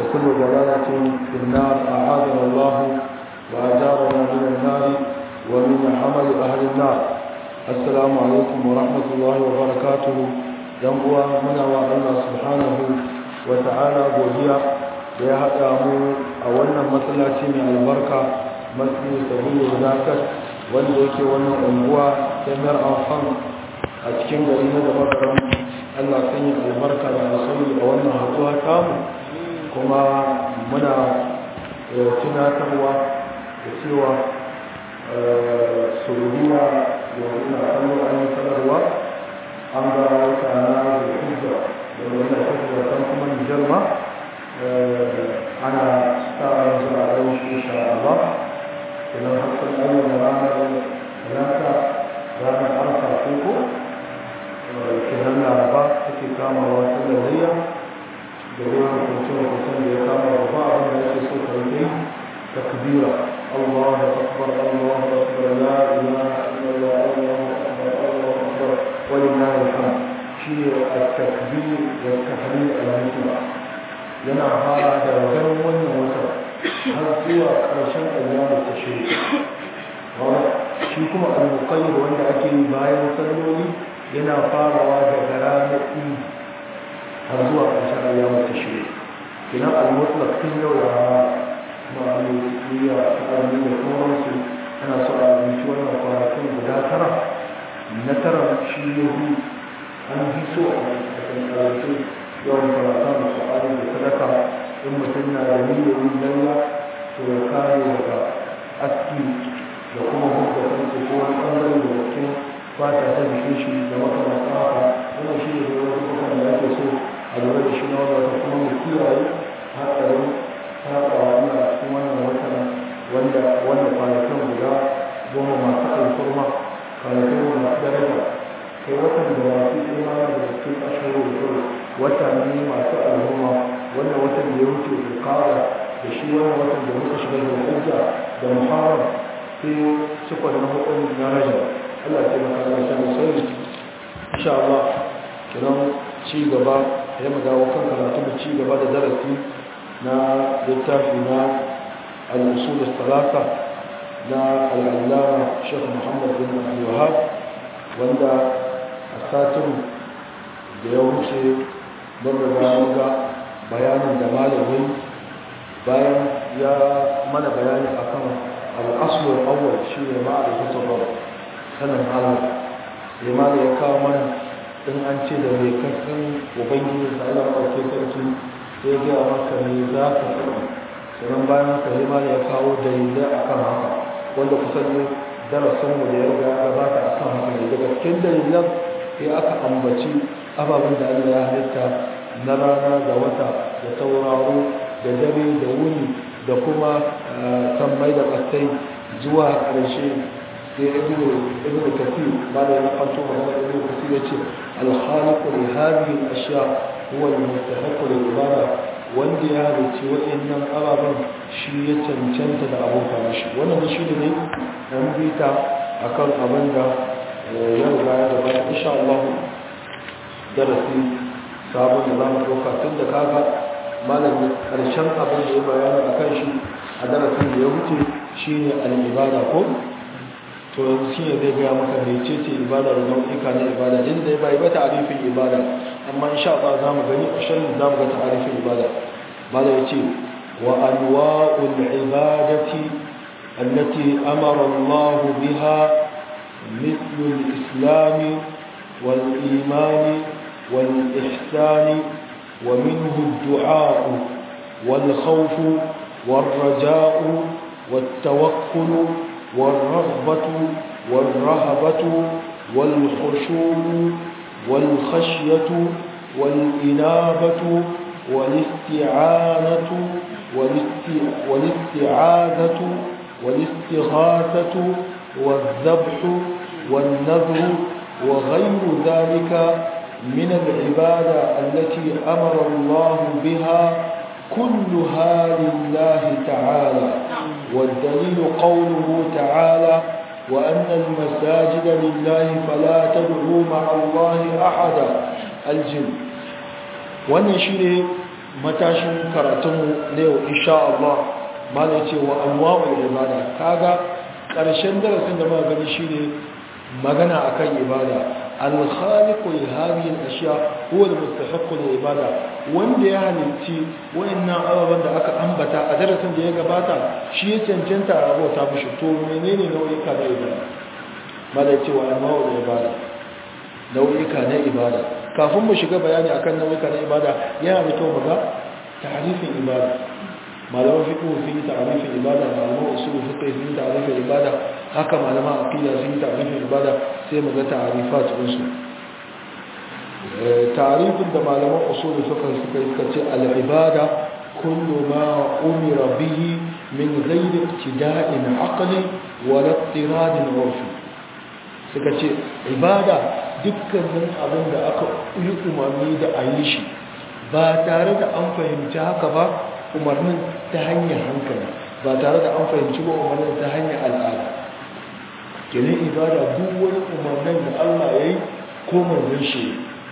وكل ضلالة في النار أعاذنا الله وأجارنا من النار ومن عمل أهل النار السلام عليكم ورحمة الله وبركاته ينقوى منا الله سبحانه وتعالى بوديا ya haɗa mu a wannan matsalaci mai albarka matsayi sabilu zakat wanda yake wannan unguwa ta mayar amfan a cikin gari na da makaram allah kan yi albarka da alkhairi a wannan haɗuwa tamu kuma muna tunatarwa da cewa sururiya da wani kallo an yi sanarwa an ga wata na da hujja da wani hujja kan kuma nijar ma ana tsara zuwa ran shi insha Allah idan hakan ayyuka da ranar talata ranar arfa ko kenan laraba take kama wasu da layya da yawan kuncin kusan da ya kama babba abin da yake so ka yi takbira Allah akbar Allah akbar la ilaha illallah Allah akbar Allah akbar walillahi alhamd shi at-takbir wa at-tahlil al-mutlaq yana fara da ganin wannan wata har zuwa ƙarshen ayyamu ta shiri shi kuma al-muqayyid wanda ake yi bayan salloli yana farawa daga ranar idi har zuwa ƙarshen ayyamu ta shiri kina al-mutlaq tun yau da ma'aliyya ta armi da sauransu ana so a abinci wannan kwanakin guda tara na tara shi ne an fi so a kan yawan karata da su'ari da sadaka in mutum na da miliyoyin lalla to ya kare daga aski da kuma hukka kansu ko wani ɓangare da cikin fata ta jikin shi da makamata haka wannan shi ne wani kukan da ake so a lura da shi na wanda kuma mu kiyaye hatsarin saɓawa ina cikin wannan watan wanda wannan kwanakin guda goma masu alfurma kwanakin masu daraja kai watan da masu imani da cikin ashirin da wata ne masu al'umma wannan watan da ya wuce da kara da shi wannan watan da muka shiga da hujja da muharram sai suka da hukun na rajab Allah ya maka da sani sai insha Allah kiran ci gaba ya magawa kan karatu da ci gaba da darasi na littafi na al-usul al-thalatha na al-allama Sheikh Muhammad bin Abdul Wahhab wanda a satin da ya wuce don da ga bayanin da malamin bayan ya mana bayani akan al'asuwar awwal shi ne ma da kusa ba sanin Allah sai ma da ya kawo mana in an ce da mai kasan ubangiji da Allah ɗauke sarki sai ya maka me za ka faɗi sannan bayan haka sai ma da ya kawo dalilai akan haka wanda kusan ne darasinmu da ya riga ya gabata akan haka ne daga cikin dalilan sai aka ambaci ababen da Allah ya halitta na rana da wata da tauraro da dare da wuni da kuma sammai da ƙasai zuwa ƙarshe sai ibn kafir ba da ya kwanto magana ibn kafir ya ce alhaliku li hadhihi al-ashya huwa al-mustahiq lil ibada wanda ya halicci waɗannan ababen shi ya cancanta da abota mashi wannan shi ne an bita akan abin da ya riga ya gaba insha Allah darasi sabon da za mu ɗauka tun da kaga malamin ƙarshen abin da ya bayani a kan shi a darasin da ya wuce shi ne al'ibada ko to yanzu shi ne zai gaya maka mai ce ce ibada da nau'ika na ibada din da ya bayi ba ta'arifin ibada amma insha Allah za mu gani a shirin za mu ga ta'arifin ibada mala ya ce wa anwa'ul ibadati allati amara Allah biha مثل الإسلام والإيمان والإحسان ومنه الدعاء والخوف والرجاء والتوكل والرغبة والرهبة والخشوع والخشية والإنابة والاستعانة والاستعاذة والاستغاثة والذبح والنذر وغير ذلك من العبادة التي أمر الله بها كلها لله تعالى والدليل قوله تعالى وأن المساجد لله فلا تدعوا مع الله أحدا الجن wannan shi ne matashin karatunmu na yau insha Allah mala ce wa anwa'ul ibada kaga ƙarshen darasin da muka gani shine magana akan ibada al-khaliqu li hadhihi al-ashya huwa al-mustahiq lil-ibada wanda ya halicci wayannan ababen da aka ambata a darasin da ya gabata shi ya cancanta a abota mishi to menene nau'ika na ibada mala ce wa anwa'ul ibada nau'ika na ibada kafin mu shiga bayani akan nau'ika na ibada yana da kyau mu ga ta'rifin ibada malaman fiqh sun yi ta'rifin ibada malaman usul fiqh sun yi ta'rifin ibada haka malaman aqida sun yi ta'rifin ibada sai mu ga ta'rifat din su ta'rifin da malaman usul fiqh suka yi suka ce al-ibada kullu ma umira bihi min ghairi ibtida'in aqli wa la ittiradin urfi suka ce ibada dukkanin abin da aka yi umarni da a yi shi ba tare da an fahimci haka ba umarnin ta hanyar hankali ba tare da an fahimci ba umarnin ta hanyar al'ada kenan ibada duk wani umarnin da Allah ya yi ko manzon shi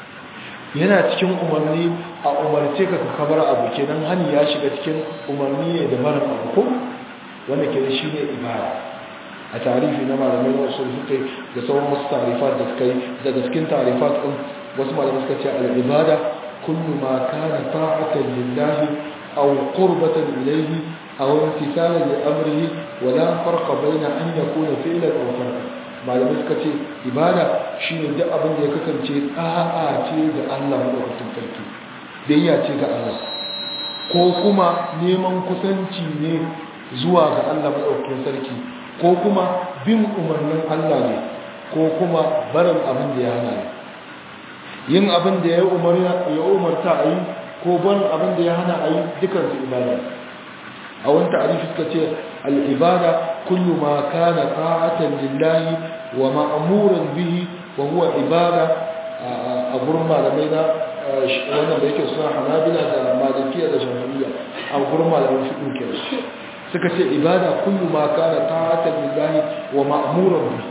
yana cikin umarni a umarce ka kabar abu kenan hani ya shiga cikin umarni ne da mara abu ko wanda kenan shi ne ibada a tarihi na malamai wasu suka yi da sauran wasu tarifat da suka yi daga cikin tarifat ɗin wasu malamai suka ce al'ibada kullu ma kana ta'atan lillahi aw qurbatan ilayhi aw imtithalan li amrihi wa la farqa bayna an yakuna fi'lan aw tarkan malamai suka ce ibada shine duk abin da ya kasance da'a ce ga Allah madaukakin sarki biyayya ce ga Allah ko kuma neman kusanci ne zuwa ga Allah madaukakin sarki ko kuma bin umarnin Allah ne ko kuma barin abin da ya hana ne yin abin da ya umarta a yi ko barin abin da ya hana a yi dukansu ibada a wani ta'arifi suka ce al'ibada kullu ma kana ta'atan lillahi wa ma'amuran bihi wa huwa ibada a gurin malamai na wannan da yake suna hanabila da malikiya da shafi'iyya a gurin malamai fiɗin kenan suka ce ibada kullu ma kana ta'atan lillahi wa ma'muran bi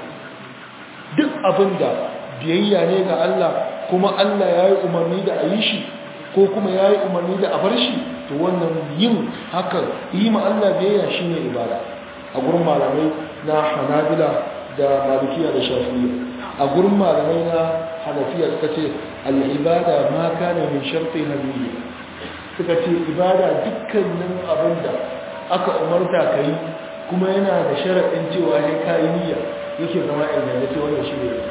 duk abinda biyayya ne ga Allah kuma Allah yayi umarni da ayi shi ko kuma yayi umarni da a bar shi to wannan yin haka yi ma Allah biyayya shine ibada a gurin malamai na Hanabila da Malikiya da Shafi'iyya a gurin malamai na Hanafiya suka ce al-ibada ma kana min sharti nabiyyi suka ce ibada dukkanin abinda aka umarta ka yi kuma yana da sharaɗin cewa ya kayi niyya yake zama ingantacce wannan shi ne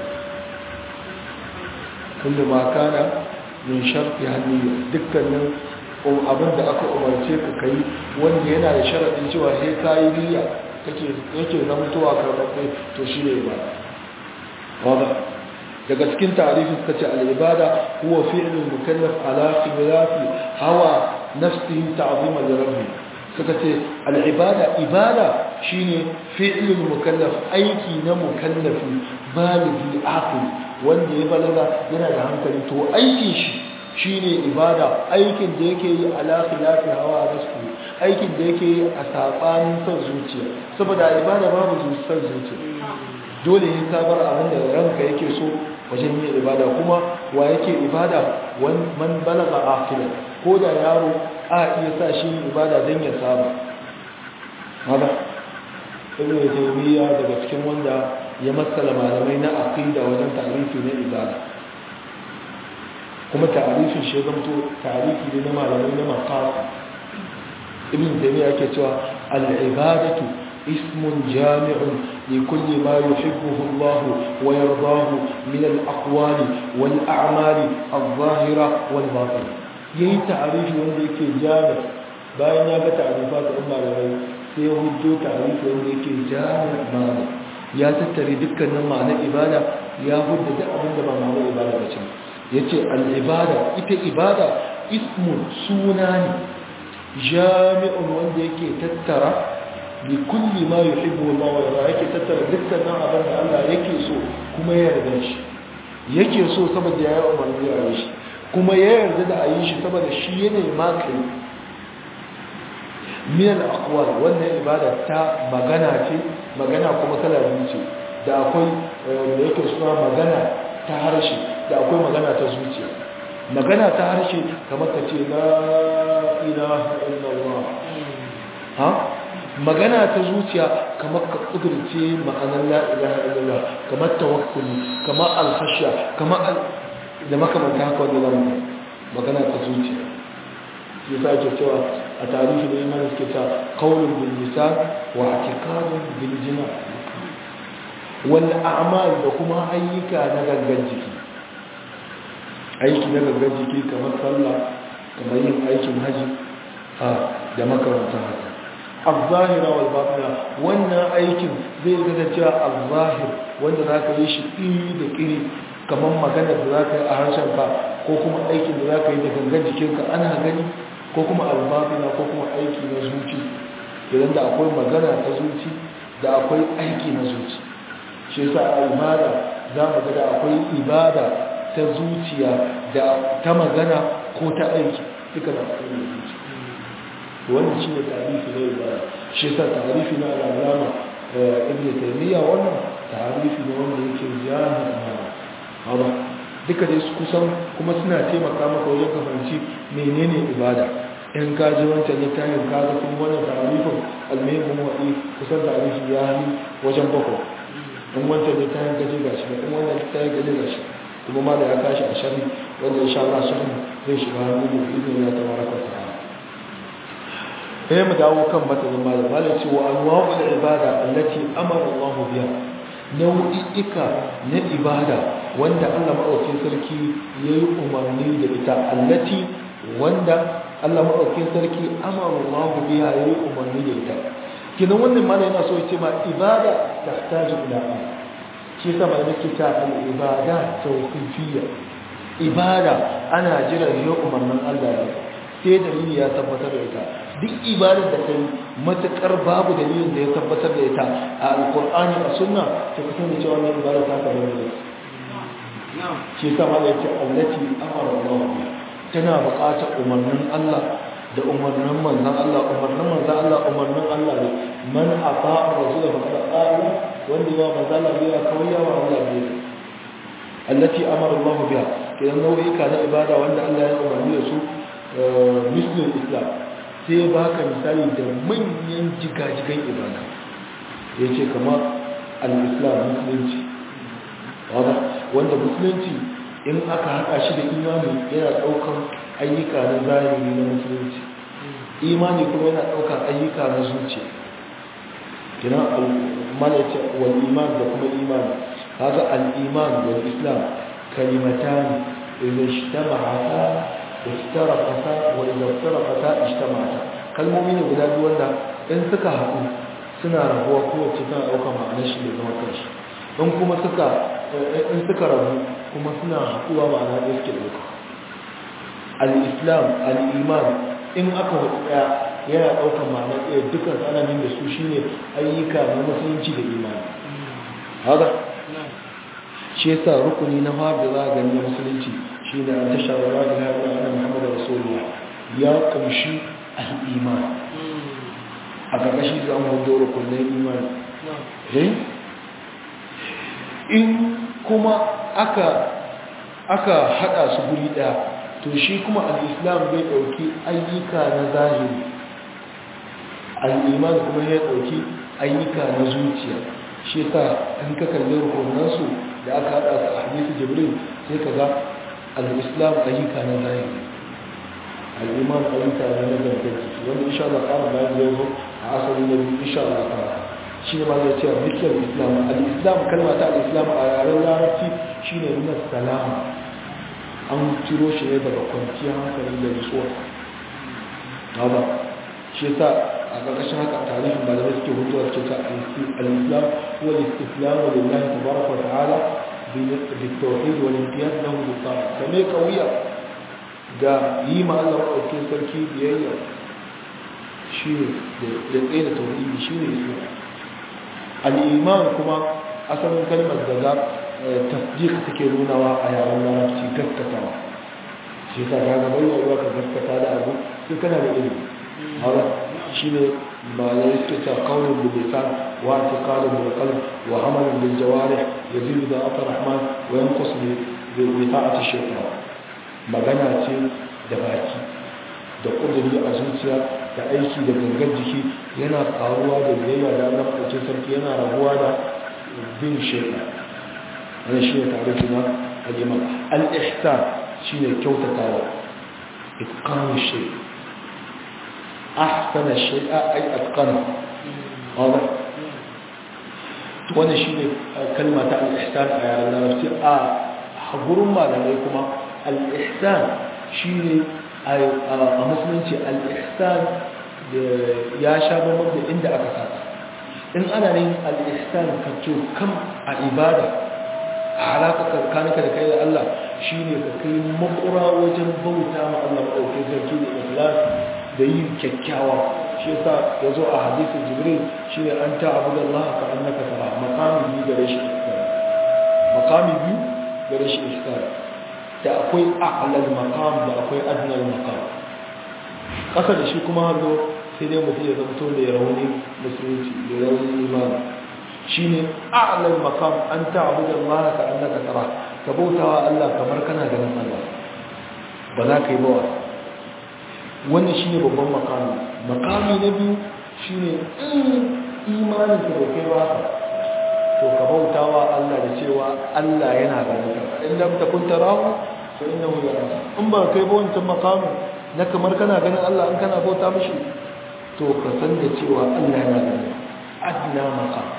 kullu ma kana min sharti hanniya dukkanin abin da aka umarce ka kai wanda yana da sharaɗin cewa ya kayi niyya yake zamantowa karɓaɓɓe to shi ne ba wadda daga cikin tarihi suka ce al'ibada huwa fi'lul mukallaf ala khilafi hawa nafsihi ta'ziman li rabbih suka ce al'ibada ibada shine fi'lul mukallaf aiki na mukallafi baligi aqil wanda ya balaga yana da hankali to aikin shi shine ibada aikin da yake yi ala khilafi hawa nafsi aikin da yake yi a sabanin son zuciya saboda ibada babu son zuciya dole ya sabar abin da ranka yake so wajen yin ibada kuma wa yake ibada man balaga aqila ko da yaro a iya sa shi ibada don ya saba haka ibn taymiya daga cikin wanda ya matsala malamai na aqida wajen tarihi na ibada kuma ta'arifin shi zamto ta'arifi ne na malamai na maqasid ibn taymiya yake cewa al-ibadatu ismun jami'un li kulli ma yuhibbuhu Allah wa yardahu min al-aqwali wal a'mali adh-dhahira wal batinah yayi ta'arifi wanda yake jami bayan ya ga ta'arifa ta umma da rai sai ya hujjo ta'arifi wanda yake jami ma'ana ya tattare dukkanin ma'anar ibada ya hujja duk abin da ba ma'anar ibada ba ce yace al-ibada ita ibada ismun suna ne jami'un wanda yake tattara bi kulli ma yuhibbu Allah wa yarda yake tattara dukkanin abin da Allah yake so kuma ya yarda shi yake so saboda ya yi umarni a shi kuma ya yarda da a yi shi saboda shi yanayi makai minal akwai wannan ibada ta magana ce magana kuma kala biyu ce da akwai da yake suna magana ta harshe da akwai magana ta zuciya magana ta harshe kamar ka ce la ilaha illallah ha magana ta zuciya kamar ka kudurce ma'anar la ilaha illallah kamar tawakkuli kamar alkhashya kamar da makamanta haka wanda zamu magana ta zuciya shi yasa ake cewa a tarihi da imani suke ta qaulun bil lisan wa i'tiqadun bil jinan wal a'mal da kuma ayyuka na gangan jiki aiki na gangan jiki kamar sallah kamar yin aikin haji da makamantan haka al-zahira wal batina wannan aikin zai ga cewa al-zahir wanda zaka yi shi iri da iri kamar magana da zaka yi a harshen ka ko kuma aikin da zaka yi da gangan jikinka ana gani ko kuma al-batina ko kuma aiki na zuci idan da akwai magana ta zuci da akwai aiki na zuci shi yasa a ibada za mu ga da akwai ibada ta zuciya da ta magana ko ta aiki duka da akwai zuci wannan shi ne tarifi na ibada shi yasa tarifi na al'alama ibn taymiya wannan tarifi ne wanda yake jami'a haba duka dai su kusan kuma suna taimaka maka wajen ka fahimci menene ibada in ka ji wancan littafin ka ga kuma wannan tarifin almuhimmin wa'i kusan tarifi ya yi wajen bakwai in wancan littafin ka ji gashi in wannan littafin ka ji gashi kuma ma da ya kashi a shari wanda insha Allah shari zai shiga hannu da izinin ya tabaraka ta'ala sai mu dawo kan matsalin malam malam ce wa anwa'ul ibada allati amara Allah biha nau'i'ika na ibada wanda Allah madaukakin sarki yayi umarni da ita allati wanda Allah madaukakin sarki amara Allah biha yayi umarni da ita kinan wannan malam yana so ya ce ma ibada tahtaju ila shi yasa malam yake ta al-ibada tawqifiyya ibada ana jiran ya umarnin Allah ne sai dalili ya tabbatar da ita duk ibadar da kai matukar babu dalilin da ya tabbatar da ita a alkur'ani a sunna ta kusa da cewa wannan ibada ta ka bane shi ta ma da yake allati amara Allah tana buƙatar umarnin Allah da umarnin manzon Allah umarnin manzon Allah umarnin Allah ne man afa rasul fa qala qala wanda ya manzon Allah ya kawai ya wa Allah ne allati amara Allah biha kidan nau'ika na ibada wanda Allah ya umarni da su muslim islam sai ba ka misali da manyan jigajigan ibada ya ce kama al-islam musulunci wanda musulunci in aka haɗa shi da imani yana ɗaukar ayyuka na zahiri na musulunci imani kuma yana ɗaukar ayyuka na zuciya kina al-malaita wal iman da kuma imani haka al-iman wal islam kalimatani idan ijtama'ata افترقتا وإذا افترقتا اجتمعتا kalmomi ne guda biyu wanda in suka haɗu suna rabuwa kowace tana ɗaukar ma'anar shi da zama kanshi in kuma suka in suka rabu kuma suna haɗuwa ma'ana ɗaya suke ɗauka al-islam al-iman in aka haɗu ɗaya yana ɗaukar ma'ana ɗaya dukkan tsananin da su shine ayyuka na musulunci da imani haka shi yasa rukuni na fara da za a gani na musulunci shi ne an tashar wa da ya ɗan ana muhammadu rasulullah ya ƙunshi al'iman a ƙarƙashi za mu hudu rukunin imani in kuma aka aka haɗa su guri ɗaya to shi kuma al'islam bai ɗauki ayyuka na zahiri al'iman kuma ya ɗauki ayyuka na zuciya shi sa in ka kalli rukunansu da aka haɗa su a hadisi jibril sai ka ga al'islam ayyuka na zahiri al'iman ayyuka na nazarin jiki wanda insha Allah ƙara bayan zai zo a asali na biyu insha Allah ƙara shi ne ma zai ce mikiyar islam al'islam kalma ta al'islam a yaren larabci shi ne nuna salama an ciro shi ne daga kwanciyar hankali da nutsuwa ba shi yasa a ƙarƙashin haka tarihin malamai suke hutuwa suke ta al-islam huwa al-islam lillahi tabaraka wa ta'ala بالتوحيد والامتياز له بالطاعة كما قوية ga yi ma Allah ɗauke sarki biyayya shi ne da tsaye da tauhidi shi ne islam al'iman kuma asalin kalmar daga tasdiq take nunawa a yaren larabci gaskatawa shi ta ga gaban yawa ka gaskata da abu sai kana da ilimi haka shi ne ba ya yi suke ta kaunin da lisan wa ta kalin da kalin wa hamalin da jawari ya zibi da aka rahman wa yankus da ta'ata shekara magana ce da baki da ƙudiri a zuciya da aiki da gangan jiki yana ƙaruwa da biyayya da Allah ɗauke sarki yana rabuwa da bin shaiɗa wani shi ne tare suna al'imam al'ihsan shi ne kyautatawa itqanu shay ahsana shay'a ay atqana wala to wannan shine kalma ta al-ihsan a yaran larabci a gurin malamai kuma al-ihsan shine a musulunci al-ihsan ya sha bambam da inda aka saka in ana yin al-ihsan ka kam a ibada a alaƙa tsakaninka da kai da Allah shi ne ka kai makura wajen bauta ma Allah maɗauki sarki da ikhlas da yin kyakkyawa shi yasa ya zo a hadisin jibril shi ne an ta abu da Allah ka an naka tara makami biyu gare shi ikhlas makami biyu gare shi ikhlas da akwai a'lal maqam da akwai adnal maqam ƙasa da shi kuma hallo sai dai mutum ya zamto mai rauni musulunci mai rauni imani shine a'lal maqam an ta'budu Allah ka annaka tara ka bautawa Allah kamar kana ganin Allah ba za ka yi bawa wannan shine babban makami makami na biyu shine imanin ka kai ba to ka bautawa Allah da cewa Allah yana ganin ka in lam takun tarahu fa innahu yaraka in ba kai ba wancan makamin na kamar kana ganin Allah in kana bauta mishi to ka san da cewa Allah yana ganin adna maqam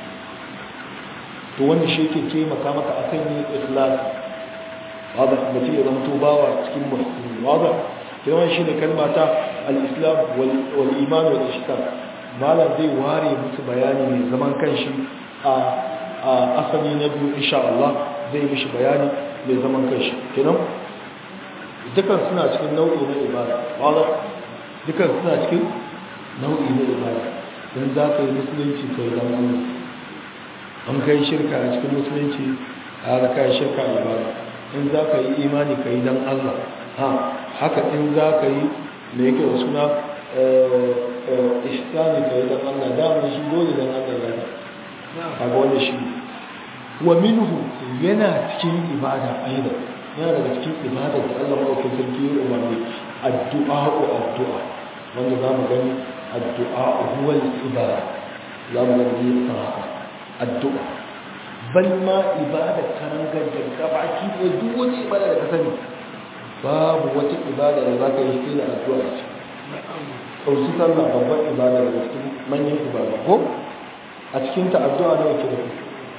to wannan shi ke taimaka maka akan yin ikhlas wanda mutum ya zama bawa cikin muhsini wanda yawan shi ne kalma ta al-islam wal iman wal ishtar malam zai ware musu bayani mai zaman kanshi a asali na biyu insha Allah zai mishi bayani mai zaman kanshi kenan dukan suna cikin nau'i na ibada wanda dukan suna cikin nau'i na ibada dan za ka yi musulunci kai dan Allah an kai shirka a cikin musulunci a da kai shirka a ibada in za ka yi imani ka yi don Allah ha haka in za ka yi mai yake da suna ishtani ka yi don Allah damar shi dole don Allah ya a ga wani shi wa minhu yana cikin ibada aida yana daga cikin ibada da Allah maɗaukin sarki ya umarni addu'a ko addu'a wanda za mu gani addu'a huwal ibada za mu gani kan haka addu'a bal ma ibadar karangar da gabaki da duk wani ibada da ka sani babu wata ibada da za ka yi sai da addu'a ce ɗauki sallah babban ibada da cikin manyan ibada ko a cikin ta addu'a da wake da ku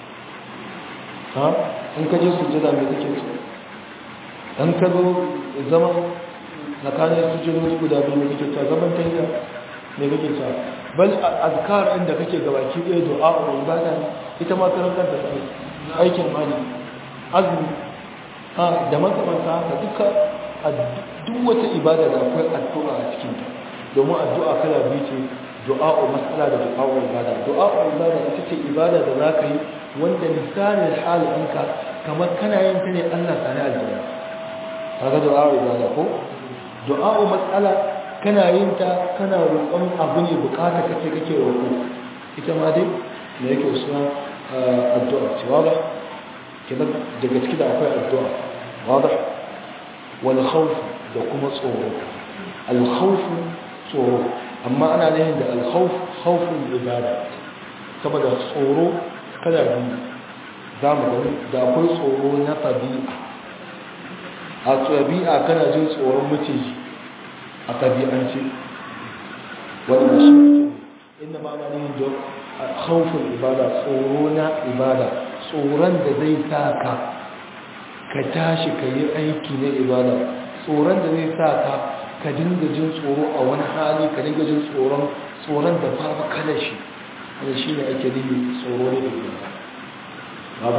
ha in ka je sujjada me kake so dan ka zo zama tsakanin sujjadodi guda biyu me kake cewa zaman tahiyya me kake cewa bal azkar inda kake gabaki ɗaya du'a wa ibada ita ma karan kanta sai aikin mali azumi ha da makamanta haka duka duk wata ibada da akwai addu'a a cikin ta domin addu'a kala biyu ce du'a wa mas'ala da du'a wa ibada du'a wa ibada ita ce ibada da za ka yi wanda lisanin hal ɗinka kamar kana yin ta ne Allah sani aljanna kaga du'a wa ibada ko du'a wa mas'ala kana yin ta kana roƙon abu ne bukata kake kake roƙo ita ma dai da yake suna addu'a ce wada kenan daga ciki da akwai addu'a wada wal khawf da kuma tsoro al khawf tsoro amma ana nufin da al khawf khawful ibada saboda tsoro kada biyu za mu gani da akwai tsoro na tabi'a a tabi'a kana jin tsoron maciji a tabi'ance wannan shi inda ma ana yin don haufin ibada tsoro na ibada tsoron da zai sa ka ka tashi ka yi aiki na ibada tsoron da zai sa ka ka dinga jin tsoro a wani hali ka dinga jin tsoron tsoron da babu kalar shi wanda shi ne ake nufi tsoro na ibada ba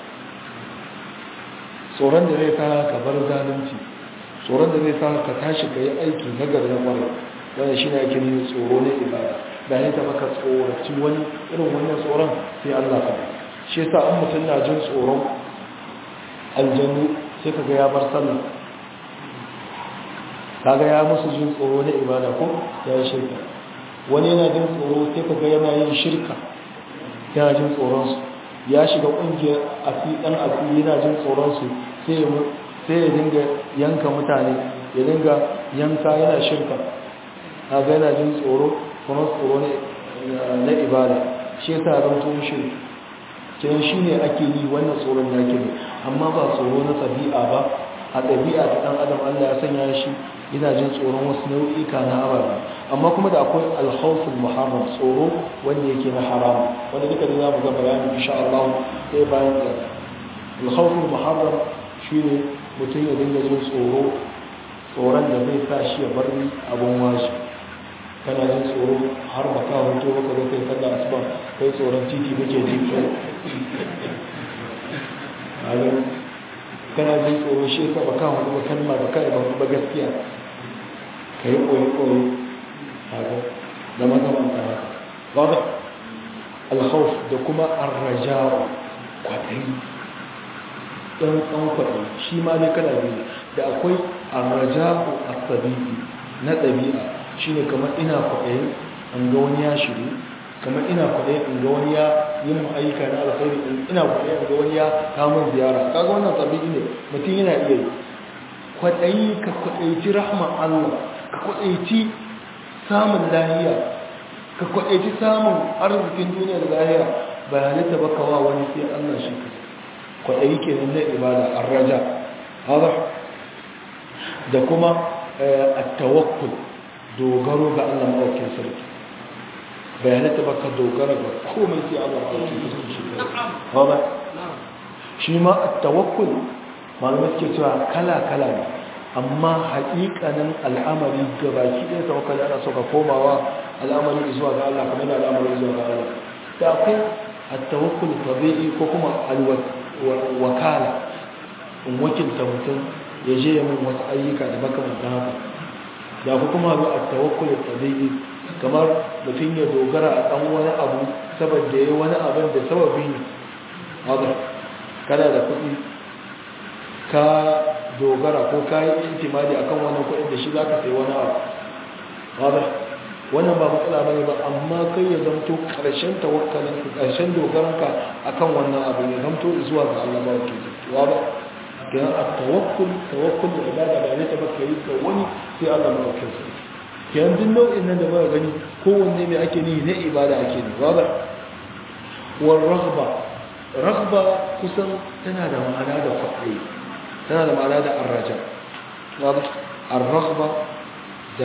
tsoron da zai sa ka bar zalunci tsoron da zai sa ka tashi ka yi aiki na gari na kwarai wanda shi ne ake nufi tsoro na ibada da ya ta maka tsoraci wani irin wannan tsoron sai Allah ka shi yasa an mutum na jin tsoron aljanu sai kaga ya bar sallah kaga ya musu jin tsoro na ibada ko ya yi shirka wani yana jin tsoro sai kaga yana yin shirka yana jin tsoron su ya shiga kungiyar asidan asiri yana jin tsoron su sai ya dinga yanka mutane ya dinga yanka yana shirka kaga yana jin tsoro kuma tsoro ne na ibada shi yasa zan to shi kenan shine ake yi wannan tsoron da ake amma ba tsoro na tabi'a ba a ɗabi'a ta ɗan adam Allah ya sanya shi yana jin tsoron wasu nau'ika na ababe amma kuma da akwai alhausul muharram tsoro wanda yake na haram wanda duka da zamu ga bayani insha Allah sai bayan da alhausul muharram shine mutum ya dinga jin tsoro tsoron da zai sa shi ya bar abun washi kana jin tsoro har ba ka hoto ba ka zo kai sallah asuba kai tsoron titi kake ji kai kana jin tsoro shi ka ba ka hoto ba kalma ba kai ba gaskiya ka yi koyi-koyi haka da makamanta haka wadda alhauf da kuma arrajawa kwaɗayi ɗan ɗan kwaɗayi shi ma ne kana biyu da akwai arrajawa a sabi'i na ɗabi'a shi ne kamar ina kwaɗayi an ga wani ya shiru kamar ina kwaɗayi an ga wani ya yi mu ayyuka na alkhairi ina kwaɗayi an ga wani ya kamun ziyara kaga wannan sabi'i ne mutum yana iya yi kwaɗayi ka kwaɗayi rahman allah ka kwaɗaici samun lahiya ka kwaɗaici samun arzikin duniya da lahiya bayanai ta baka wa wani sai allah shi ka kwaɗayi ke nan na ibada an raja haɗa da kuma a tawakkul dogaro ga allah maɗaukin sarki bayanai ta baka dogara ga komai sai allah maɗaukin sarki shi ka haɗa shi ma a tawakkul malamai suke cewa kala-kala ne amma haƙiƙanin al'amari ga baki ɗaya tawakkali ana so ka komawa al'amari zuwa ga Allah kamar da al'amari zuwa ga Allah da akwai at-tawakkul tabi'i ko kuma al-wakala in wakilta mutum ya je ya min wasu ayyuka da makamantan haka da ku kuma zo at-tawakkul tabi'i kamar mutum ya dogara a ɗan wani abu saboda yayi wani abin da sababi ne haka kana da kuɗi ka dogara ko kayi intimadi akan wannan kuɗin da shi za ka sai wani abu wadda wannan ba matsala ba ne ba amma kai ya zamto ƙarshen tawakkalin ƙarshen dogaranka akan wannan abu ya zamto zuwa ga Allah ba ke zuwa ba kenan a tawakkul tawakkul da ibada ba ne ta baka yi ga wani sai Allah ma ke zuwa kenan duk nau'in nan da ba gani kowanne mai ake ni na ibada ake ni wadda war raghba raghba kusan tana da ma'ana da kwaɗayi tana da ma'ana da arraja arragba da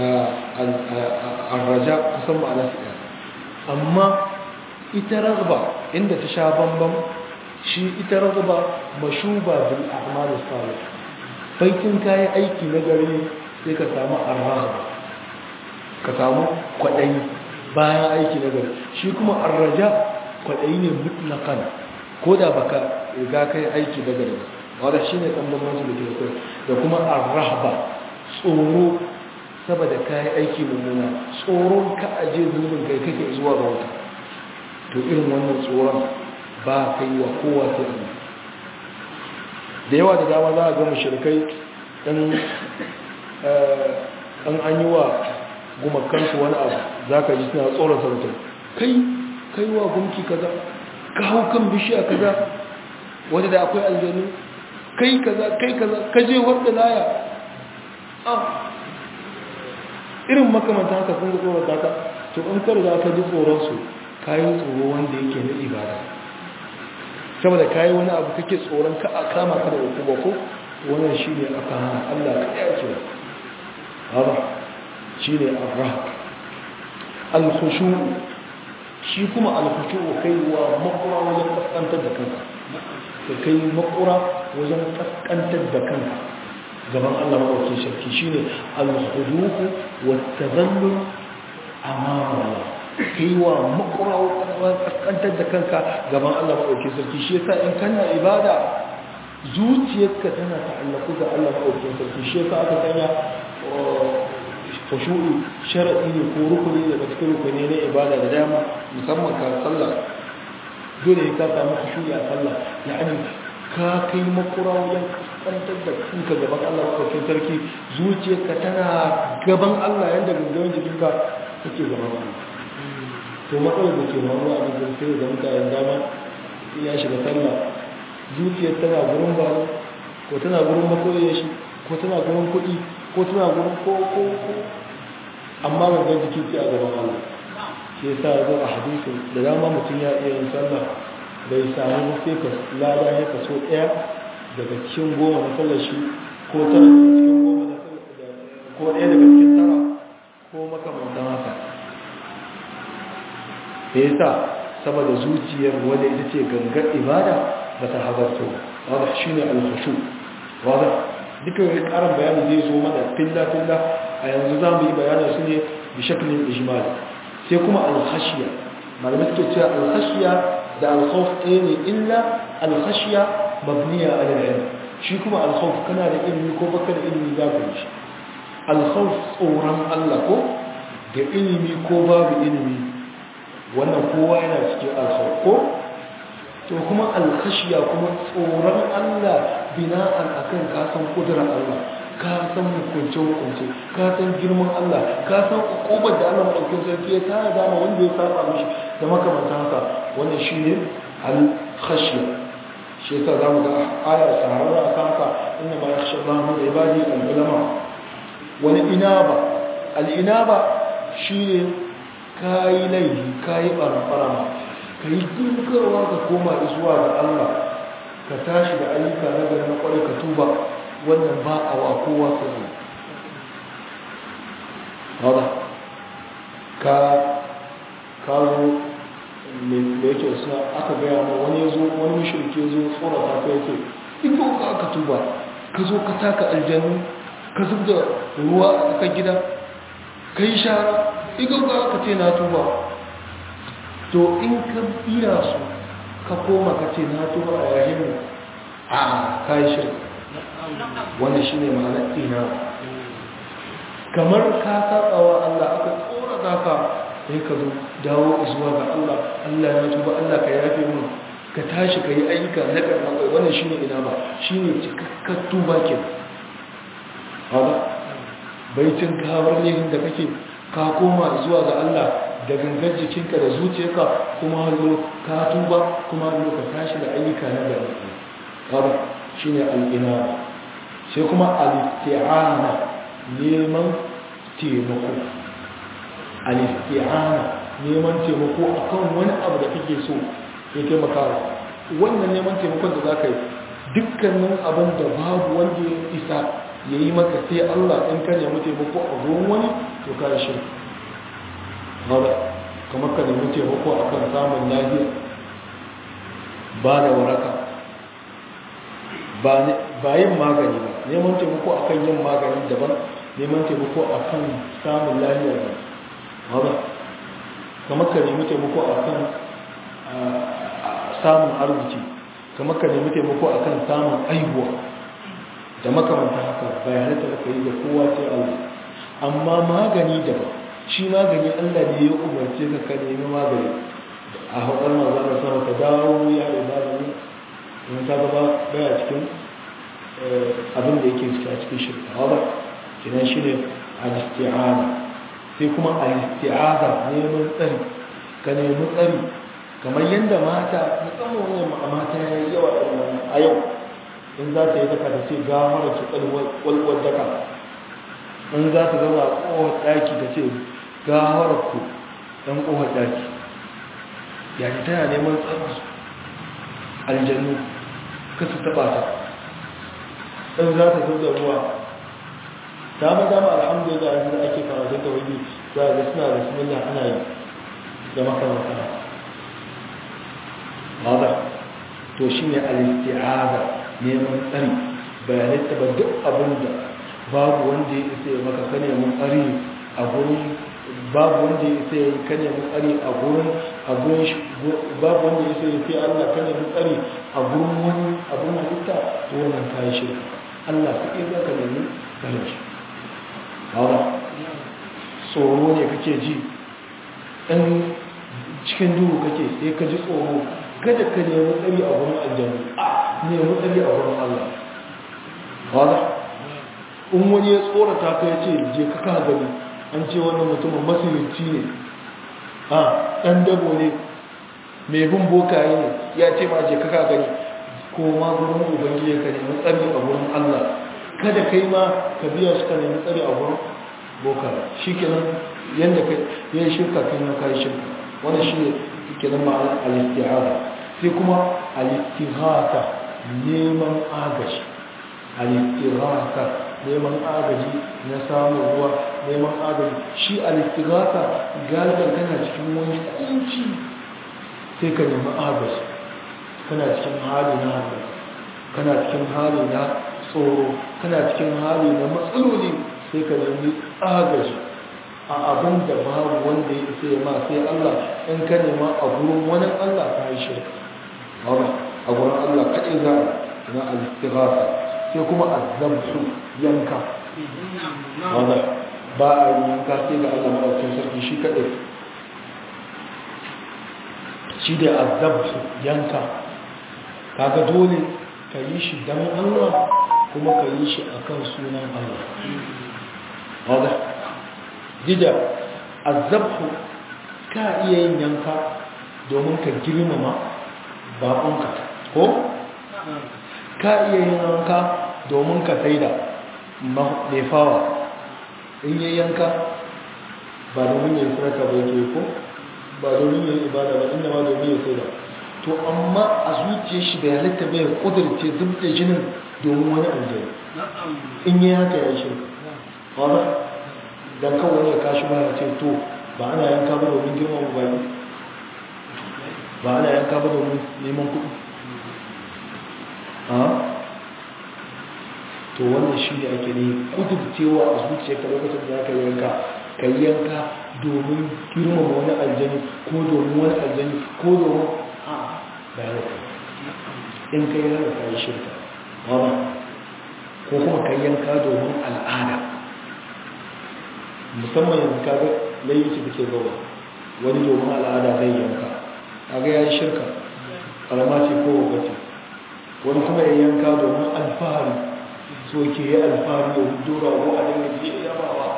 arraja kusan ma'ana su ɗaya amma ita ragba inda ta sha bambam shi ita ragba mashuba bil a'mal salih baitin kayi aiki na gari sai ka samu arragba ka samu kwaɗayi bayan aiki na gari shi kuma arraja kwaɗayi ne mutlakan ko da baka riga kai aiki na gari wadda shi ne ɗan bambanci da ke da kuma arrahba tsoro saboda kayi aiki mummuna tsoron ka aje zunubin kai kake zuwa ga wata to irin wannan tsoron ba kai wa kowa sai Allah da yawa da dama za a ga mushrikai dan an an yi wa gumakansu wani abu za ka ji suna tsoron sarautar kai kai wa gumki kaza ka hau kan bishiya kaza wadda da akwai aljanu kai kaza kai kaza ka je wadda laya irin makamanta haka sun ga tsoron taka to in ka riga ka ji tsoronsu kayan tsoro wanda yake na ibada saboda kayi wani abu kake tsoron ka a kama ka da uku ko wannan shi ne aka hana allah ka ɗaya ce haba shi ne arra alkhushu shi kuma alkhushu kai wa makura wajen kaskantar da kanka ka kai makura wajen kaskantar da kanka gaban Allah maɗauki shirki shi ne alhuduku wata zallun amara kai wa makura wajen kaskantar da kanka gaban Allah maɗauki shirki shi yasa in kana ibada zuciyarka tana ta'allaku ga Allah maɗauki shirki shi yasa aka sanya khushu'i shar'i ne ko rukuni daga cikin rukuni na ibada da dama musamman ka sallah dole ka samu khushu'i a sallah yani ka kai makura wajen kaskantar da kanka gaban Allah maɗaukin sarki zuciyarka tana gaban Allah yadda gangan jikinka take gaban Allah to matsalar da ke faruwa a cikin sai da mutanen dama ya shiga sallah zuciyar tana gurin balo ko tana gurin masoyiyar shi ko tana gurin kuɗi ko ko tana gurin ko ko ko amma gangan jiki ce a gaban Allah shi yasa ya zo a hadisi da dama mutum ya iya yin sallah bai samu sai ka lada ya kaso ɗaya daga cikin goma na sallar shi ko tara daga cikin goma na ko ɗaya daga cikin tara ko makamantan haka da yasa saboda zuciyar wanda ita ce gangar ibada ba ta habarto wadda shi ne alhashu wadda duka wani karin bayani zai zo mana filla-filla a yanzu za mu yi bayanin su ne da shakilin ijmal sai kuma alhashiya malamai suke cewa alhashiya da alkhawf ɗaya ne illa alhashiya mabniya a lalai shi kuma alkhawf kana da ilimi ko baka da ilimi za ka yi shi alkhawf tsoron allah ko da ilimi ko babu ilimi wannan kowa yana cikin alkhawf ko to kuma alkhashiya kuma tsoron Allah bina'an akan ka san kudrar Allah ka san hukunce hukunce ka san girman Allah ka san hukumar da Allah madaukakin sarki ya tara da wanda ya saba mishi da makamantan haka wannan shine alkhashiya shi yasa zamu ga aya sahararra akan haka inna ma yakhsha Allah min ibadi al-ulama wal inaba al-inaba shine kayi laifi kayi barfarama ka yi dinkarwa ka koma zuwa ga Allah ka tashi da ayyuka na gari na kwarai ka tuba wannan ba a wa kowa ka zo hada ka kawo da yake suna aka gaya ma wani ya zo wani mashirki ya zo tsorata ka yake in ka aka tuba ka zo ka taka aljanu ka zub da ruwa a tsakar gida ka yi shara in ka aka ce na tuba to in ka biya su ka koma ka ce na tuba a yayin mu a kayi shirka wannan shi ne ma'anar ina kamar ka saɓawa Allah aka tsora za ka sai ka zo dawo zuwa ga Allah Allah ya tuba Allah ka yafe mu ka tashi ka yi ayyuka na karɓar kai wannan shi ne ina ba shi ne cikakkar tuba ke haɗa baitin kawar ne da kake ka koma zuwa ga Allah da gangar jikinka da zuciyarka kuma hallo ka tuba kuma hallo ka tashi da ayyuka na gari kada shine al-ina sai kuma al-isti'ana neman taimako al-isti'ana neman taimako akan wani abu da kake so ya taimaka wannan neman taimakon da zaka yi dukkanin abin da babu wanda ya isa ya yi maka sai Allah in ka nemi taimako a gurin wani to ka yi shirka hada kamar ka nemi taimako a kan samun lafiya ba da waraka ba yin magani ba neman taimako a kan yin magani daban neman taimako a kan samun lafiya ba hada kamar ka nemi taimako a kan samun arziki kamar ka nemi taimako a kan samun aihuwa da makamanta haka bai halitta da ka yi da kowa sai Allah amma magani daban shi magani Allah ne ya umarce ka ka nemi magani a haɗar maza da sama ka dawo ya ibada ne in ta gaba baya cikin abin da yake a cikin shirka haɗar kinan shi ne al-isti'ana sai kuma al-isti'aza neman tsari ka nemi tsari kamar yadda mata musamman wani mata ya yi yawa a yau in za ta yi daka ta ce gamar ki kwalwar daka in za ta zama a kowar ɗaki ta ce gawar ku ɗan ƙofar ɗaki yaji tana neman tsarki aljannu kasu taɓa ta ɗan za ta zauda ruwa dama dama alhamdulillah yanzu da ake karatun da wani za a ga suna da sunan ana yi da makamata maza to shi ne alisti'aza neman tsari bayanai taɓa duk abin da babu wanda ya isa ya maka kane mun tsari a gurin babu wanda ya sai ya kane mu tsari a gurin a gurin babu wanda ya sai ya fi Allah kane mu tsari a gurin wani abun halitta to wannan kai shirka Allah kai za ka nemi kare shi hawa tsoro ne kake ji dan cikin duhu kake sai ka ji tsoro kada ka nemi tsari a gurin aljanna a nemi tsari a gurin Allah hawa in wani ya tsorata ka ya ce je ka ka gani an ce wannan mutumin masirci ne a ɗan dabo ne mai bin bokaye ne ya ce ma je kaka gani ko ma gurin ubangiji ka nemi tsari a gurin Allah kada kai ma ka biya su ka nemi tsari a gurin boka shi kenan yadda ka yi shirka kai ma ka yi shirka wannan shi ne kenan ma'ana al-isti'aza sai kuma al-istighatha neman agaji al-istighatha neman agaji na samun ruwa neman agaji shi al-istighatha galiban kana cikin wani kunci sai ka nemi agaji kana cikin hali na hannu kana cikin hali na tsoro kana cikin hali na matsaloli sai ka nemi agaji a abin da babu wanda ya isa ya ma sai Allah in ka nema a gurin wani Allah ka yi shirka a gurin Allah kaɗai za a na al-istighatha sai kuma azabtu yanka wanda ba a yi yanka sai ga Allah maɗaukin sarki shi kaɗai shi da azabtu yanka kaga dole ka yi shi don Allah kuma ka yi shi akan sunan Allah wanda dida azabtu ka iya yin yanka domin ka girmama baƙonka ko ka iya yin yanka domin ka saida nefawa in yi yanka ba domin yin sarka ba ke ko ba domin yin ibada ba inda ma domin yin saida to amma a zuciya shi da halitta bai kudurce zub da jinin domin wani aljani in yi haka ya shirka ba don kawai ya kashi ba ya ce to ba ana yanka ba domin girman baki ba ana yanka ba domin neman kuɗi to wannan shi ne ake ne kudurcewa a zuciya ka lokacin da aka yanka ka yanka domin girmama wani aljani ko domin wani aljani ko domin a bayan in ka yi hana kayi shirka ba ko kuma ka yanka domin al'ada musamman yanzu ka ga layyaci da ke gaba wani domin al'ada zai yanka a ga ya yi shirka ƙarama ce ko wagace wani kuma ya yanka domin alfahari so ke yi alfahari da hudura ko a dinga ke yabawa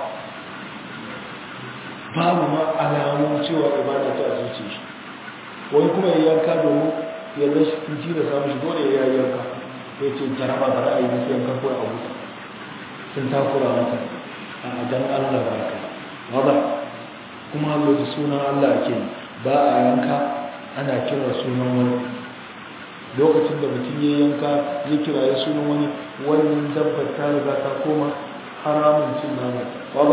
babu ma alamun cewa ibada ta zuci shi wani kuma ya yanka domin ya lashe tunci da samun shi dole ya yanka ya ce jaraba ba ra'ayi na sai yanka kawai a wuta sun takura mata a dan allah ba ka ba kuma lokacin sunan allah ake ba a yanka ana kira sunan wani lokacin da mutum ya yanka ya kira ya sunan wani wannan dabbar ta riga ta koma haramun cin nama ba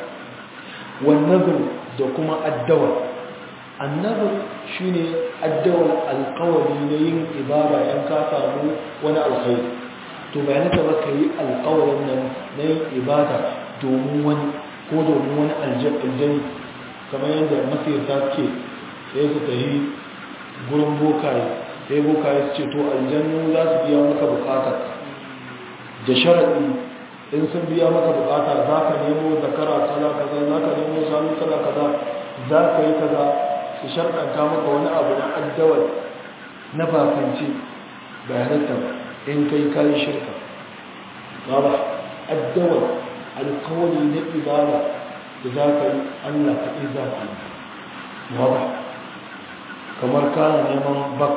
wannan da kuma addawar annabar shi ne addawar alkawari na yin ibada yan ka samu wani alkhairi to bayan ta baka yi alkawarin nan na yin ibada domin wani ko domin wani aljani kamar yadda masirta ke sai su tafi gurin bokaye sai bokaye su ce to aljannu za su biya maka bukatar da sharaɗi in sun biya maka bukata za ka nemo zakara kaza kaza za ka nemo sanu kaza kaza za ka yi kaza su sharɗanta maka wani abu na addawar na bakance bayananta in kai kayi shirka ba ba addawar alkawari na ibada da za ka yi allah kaɗai za ka yi ba ba kamar kana neman bak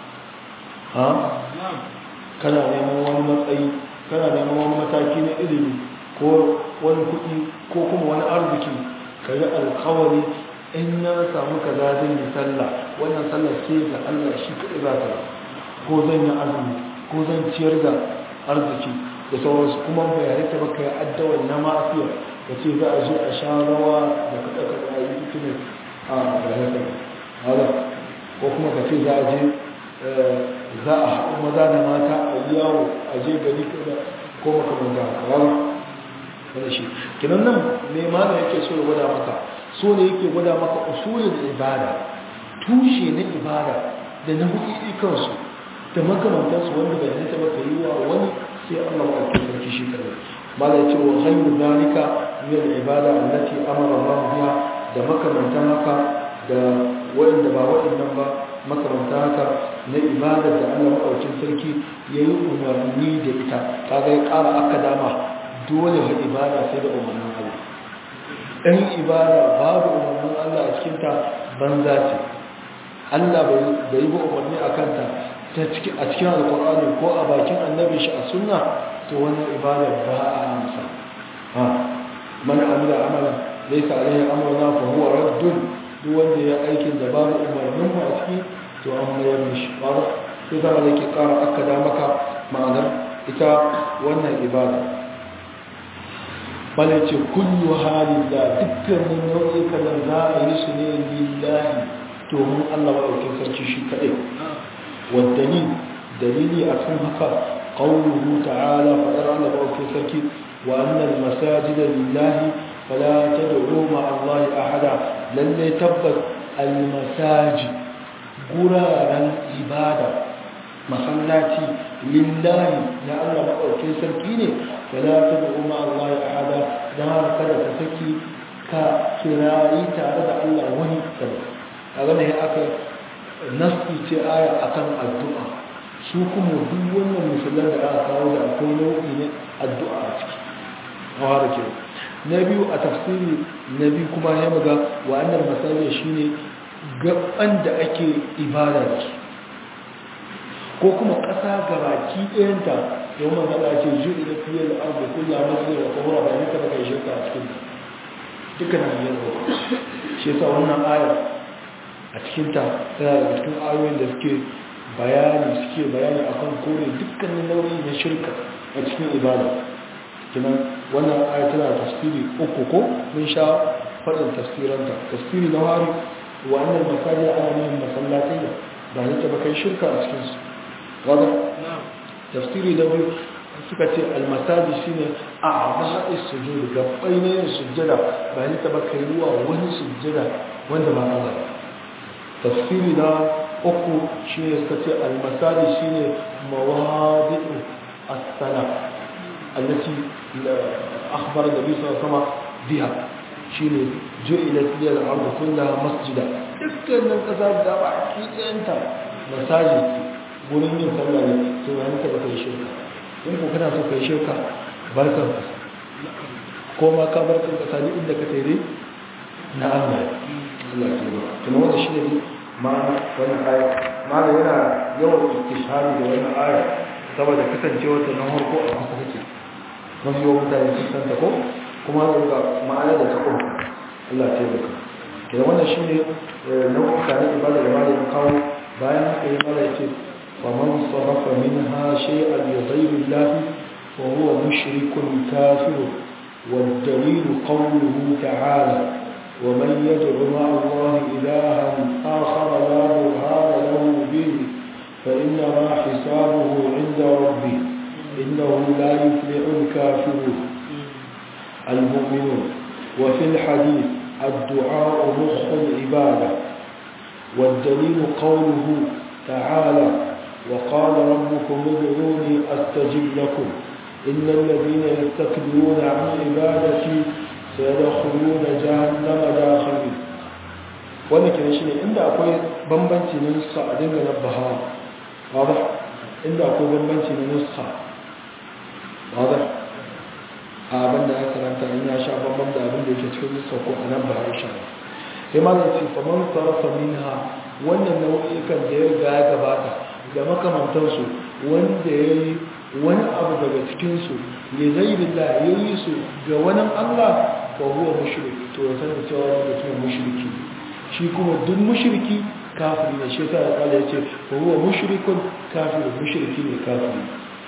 ha kana neman wani matsayi kana neman wani mataki na ilimi ko wani kuɗi ko kuma wani arziki ka yi alkawari in na samu ka za zan yi sallah wannan sallah ce ga allah shi kaɗai za ta ko zan yi azumi ko zan ciyar da arziki da sauransu kuma bayanai ta baka yi addawar na mafiya da ce za a je a sha rawa da kaɗa kaɗa a yi fitinin a bayanai ta ko kuma ka ce za a je za a haɗu maza da mata a yi yawo a je gari ko makamanta kawai wani shi kinan nan ne ma da yake so ya gwada maka so ne yake gwada maka usulin ibada tushe na ibada da na hukuki kansu da makamantansu wanda bai halitta ba ka yi wa wani sai Allah ba a sarki shi kare ma da ce wa hanyar zalika min ibada allati amara Allah biha da makamantan haka da waɗanda ba waɗannan ba makaranta haka na ibadar da Allah maɗaukin sarki ya yi umarni da ita kaga ya ƙara aka dama dole wa ibada sai da umarnin Allah ɗan ibada babu umarnin Allah a cikinta banza ce Allah bai yi ba umarni a kanta a cikin alkur'ani ko a bakin annabi shi a sunna to wannan ibada ba a amsa ha man amila amalan laysa alaihi amruna fa huwa raddun duk wanda ya aikin da babu umarnin mu a ciki to an mayar mishi ba sai zama da ke ƙara akkada maka ma'anar ita wannan ibada bala ce kullu halin da dukkanin nau'ikan da za a yi su ne lillahi domin Allah maɗaukin sarki shi kaɗai waddani dalili a kan haka ƙaunuhu ta'ala faɗar Allah maɗaukin sarki wa annal masajida lillahi fala tad'u ma Allah ahada lalle tabbas al masaji guraren ibada masallaci lillahi na Allah maɗaukin sarki ne fala tad'u ma Allah ahada dan kada ka saki ka kirayi tare da Allah wani kada kaga ne aka nasu ce aya akan addu'a su kuma duk wannan musulman da aka kawo da akwai nau'i ne addu'a a ciki hawa da ke na biyu a tafsiri na biyu kuma ya maga wa'annan masajin shine gaban da ake ibada da su ko kuma ƙasa gabaki ɗayanta yau man zaɗa ce juɗi da fiye da abu kulla masu da kuma ba ne kada kai shirka a cikin dukkan hanyar da shi yasa wannan ayar a cikinta tana daga cikin ayoyin da suke bayani suke bayani akan kore dukkanin nau'i na shirka a cikin ibada kinan wannan ayar tana da tafsiri uku ko mun sha faɗin tafsiranta tafsiri na hari wa annal masajid ana nufin masallatai ba ne ta ba kai shirka a cikinsu wadda tafsiri da biyu suka ce almasaji shine a ba'i sujud gabbai ne yin sujjada ba ni taba kai ruwa wani sujjada wanda ba Allah tafsiri na uku shine suka ce almasaji shine mawadi'u as-sala allati akhbara nabi sallallahu alaihi wasallam biha shine ju'ilat lil ardu kullaha masjida dukkanin kasa da ba ki tsanta masaji wurin yin sallah ne sai wani ka baka yi shirka in ko kana so ka yi shirka barkan kasa ko ma ka barkan kasa ne inda ka tare na Allah Allah ya tuba kuma wannan shi ne ma'ana wannan aya ma'ana yana yawan istishhari da wannan aya saboda kasancewa ta na farko a kusa take mafi yawan mutane sun san ta ko kuma ga ma'ana da ta kuma Allah ya taimaka kenan wannan shine nau'uka na ibada da malamin kawo bayan haka yi mala ya ce ومن صرف منها شيئا لغير الله فهو مشرك كافر والدليل قوله تعالى ومن يدع مع الله إلها آخر لا برهان له به فإنما حسابه عند ربه إنه لا يفلح الكافرون المؤمنون وفي الحديث الدعاء مخ العبادة والدليل قوله تعالى وقال ربكم ادعوني استجب لكم ان الذين يستكبرون عن عبادتي سيدخلون جهنم داخلين wannan kenan shine inda akwai bambanci na nuska a dinga nabbaha wada inda akwai bambanci na nuska wada a abin da ya karanta in ya sha bambam da abin da yake cikin nuska ko a nan ba ya sha sai ma zai ce faman sarrafa minha wannan nau'ikan da ya riga ya gabata da makamantansu wanda ya yi wani abu daga cikinsu ya zai billah ya yi su ga wani allah ba huwa mushrik to ya sanar cewa wani mutum mushriki shi kuma duk mushriki kafiri ne shi ta ya kala ya ce ba huwa mushrikun kafiri mushriki ne kafiri